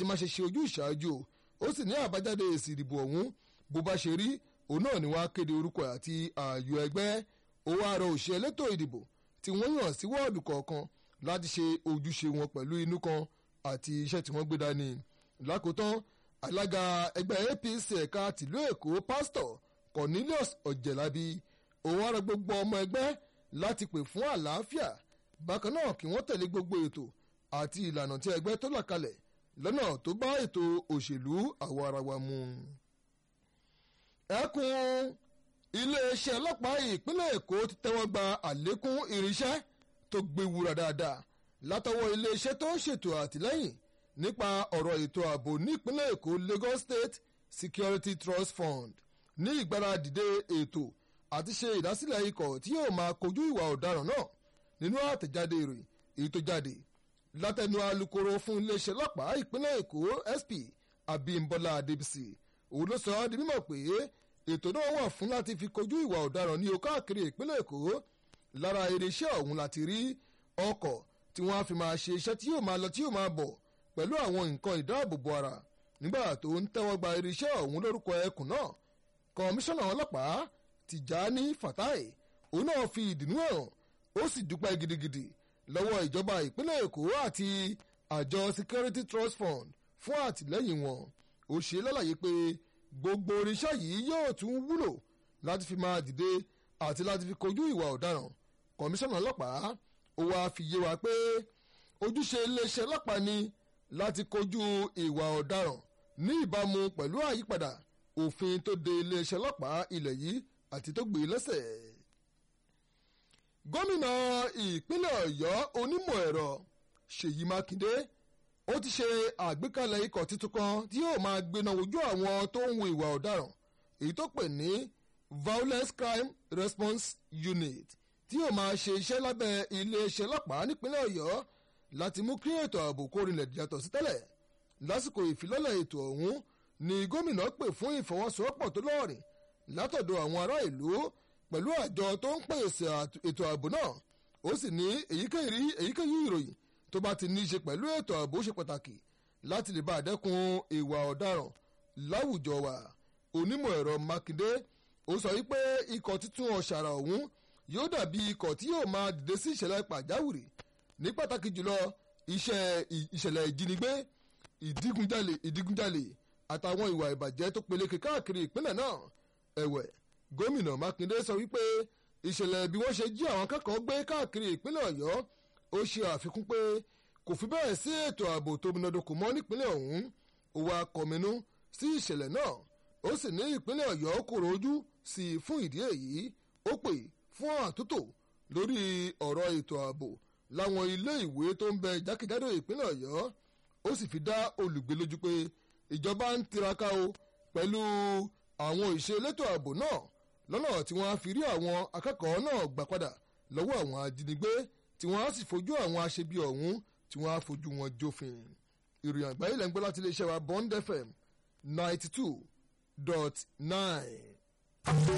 má ṣe ṣe ojú ìṣáájú ó sì ní àbájáde èsì ìdìbò ọ̀hún bó bá ṣe rí òun náà ni wọ́n á kéde orúkọ àti ààyò ẹgbẹ́ ó wá rọ òṣìṣẹ́ elétò ìdìbò tí wọ́n yàn sí wọ́ọ̀dù kọ̀ọ̀kan láti ṣe ojúṣe wọn pẹ̀lú inú kan àti iṣẹ́ tí wọ́n gbé dání lákòótán alága ẹgbẹ́ apc ẹ̀ka tìlú èkó pásítọ̀ cornelius ọ̀jẹ̀lábí òun á rọ gbogbo ọmọ ẹgbẹ́ láti pè fún àlàáfíà bákan náà kí wọ́n tẹ̀lé gbogbo ètò àti ìlànà tí ẹgbẹ́ tó là kalẹ̀ lọ́nà tó bá ètò òṣèlú àwọ̀ ara wa mu. ẹkùn iléeṣẹ́ ọlọ́pàá ìpínlẹ̀ èkó ti tẹ́wọ́ gba àlékún irinṣẹ́ tó gbéwúra dáadáa látọwọ́ iléeṣẹ́ tó ń ṣètò àtìlẹ́yìn nípa ọ̀rọ̀ ètò ààbò nípínlẹ̀ èkó lagos state security trust fund ní ìgbáradìde ètò àti ṣe ìdásílẹ̀ ikọ̀ tí yóò máa kojú ìwà ọ̀daràn náà nínú àtẹ̀jáde ìròyìn èyí tó jáde látẹnu alukoro fún iléeṣẹ́ ọlọ́pàá ìpínlẹ̀ èkó sp abimbola adébísì òun ló sọ ọ́ di mímọ̀ pé ètò náà wà fún láti fi kojú ìwà ọ̀daràn ní káàkiri ìpínlẹ̀ èkó lára irinṣẹ́ ọ̀hún láti rí ọkọ̀ tí wọ́n á fi máa ṣe iṣẹ́ tí yóò máa lọ tí yóò máa bọ̀ pẹ̀lú àwọn nǹkan ìdáàbòbò ara nígbà tó ń tẹ́wọ́ gba irinṣẹ́ ọ̀hún lórúkọ ẹkùn náà kọmíṣánná ọlọ́pàá tìjání fatai òun náà fi ìdùnnú hàn ó sì dúpẹ́ gidigidi lọ́wọ́ ìjọba ìpínlẹ̀ èkó àti àjọ security trust fund fún àtìlẹ́yìn wọn ó ṣe lálàyé pé gbogbo irinṣẹ́ yìí yóò tún wúlò láti fi máa dìde àti láti fi kojú ìwà ọ̀daràn kọmíṣánná ọlọ́pàá ó wáá fi yé wa pé ojúṣe iléeṣẹ́ ọlọ́pàá ni láti kojú ìwà ọ̀daràn ní ìbámu pẹ̀lú àyípadà òfin tó de iléeṣẹ́ ọlọ́pàá ilẹ̀ yìí àti tó gbé lẹ́sẹ̀. gómìnà ìpínlẹ̀ ọ̀yọ́ onímọ̀ ẹ̀rọ ṣèyí mákindé ó ti ṣe àgbékalẹ̀ ikọ̀ tuntun kan tí yóò máa gbéná ojú àwọn tó ń wo ìwà ọ̀daràn èyí tó pè ní violence crime response unit tí yóò máa ṣe iṣẹ́ lábẹ́ iléeṣẹ́ ọlọ́pàá nípínlẹ̀ ọ̀yọ́ láti mú kí ètò ààbò kó rinlẹ̀ yàtọ̀ sí tẹ́lẹ̀ lásìkò ìfilọ́lẹ̀ ètò ọ̀hún ni gómìnà pè fún ìfọwọ́sowọ́pọ̀ tó lọ́ọ̀rìn látọ̀dọ̀ àwọn ará ìlú pẹ̀lú àjọ tó ń pèsè ètò ààbò náà ó sì ní èyíkéyìí ìròyìn tó bá ti ní í ṣe pẹ̀lú ètò ààbò ṣe pàtàkì láti lè bá àdẹ́kun ìwà ọ̀daràn láwùjọ wa onímọ̀ ẹ̀rọ mákindé ó sọ wípé ikọ̀ títún ọ̀ṣàrà ọ̀hún yóò dàbí ikọ̀ tí yóò máa dìde sí ìṣẹ̀lẹ̀ pàjáwìrì ní pàtàkì jùlọ iṣẹ́ ìṣẹ̀lẹ̀ ìjínigbé ìdígunjalè ìdígunjalè àtàwọn ìwà ìbàjẹ́ tó peléke káàkiri ìpínlẹ̀ náà ẹ̀wẹ̀ gómìnà mákindé sọ wípé ìṣẹ̀lẹ̀ bí wọ́n ṣe jí àwọn akẹ́kọ̀ọ́ gbé káàkiri ìpínlẹ̀ ọ̀yọ́ ó ṣe àfikún pé kò fi bẹ́ẹ̀ sí ètò ààbò tó múnádóko mọ́ nípínlẹ̀ ọ̀hún ó wá kọminú sí ìṣẹ̀lẹ̀ náà ó sì ní ìpínlẹ̀ ọ̀yọ́ kòrò ojú sí i fún ìdí èyí ó pè fún àtúntò lórí ọ̀rọ̀ ètò ààbò láwọn ilé ìwé tó ń bẹ jákèjádò ìpínlẹ̀ ọ̀yọ́ ó sì fi dá olùgbé lójú pé ìjọba ń tiraka o pẹ̀lú àwọn ìṣe elétò ààbò náà lọ́nà tí wọ́n á fi rí àwọn akẹ́kọ̀ọ́ náà gbà padà lọ́wọ́ àwọn ajínigbé tí wọ́n á sì fojú àwọn aṣebi ọ̀hún tí wọ́n á fojú wọn jófin. ìròyìn àgbáyé lẹ́ ń gbọ́ láti iléeṣẹ́ wa bond fm ninety two dot nine.